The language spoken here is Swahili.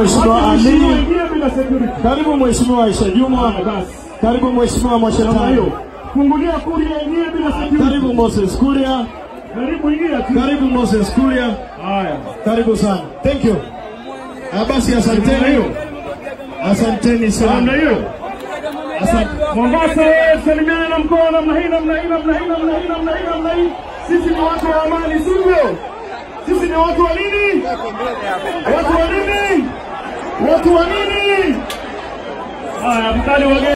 Mheshimiwa Wacha mheshimiwa Ali. ingie bila security. Karibu Mheshimiwa Aisha Juma. Haya, basi. Karibu Mheshimiwa Namna hiyo. Mwashetani. Fungulia kuria ingie bila security. Karibu Moses Kuria. Karibu ingia tu. Karibu Moses Kuria. Haya. Karibu sana. Thank you. Ah, Basi Namna asanteni. hiyo. Asanteni Namna sana. hiyo. Asante. Mombasa wewe salimiana na mkoa namna hii namna hii namna hii namna hii namna hii namna hii. Sisi ni watu wa amani, sivyo? Sisi ni watu wa nini? Watu wa nini? Watu wa nini? Haya, mkali wageni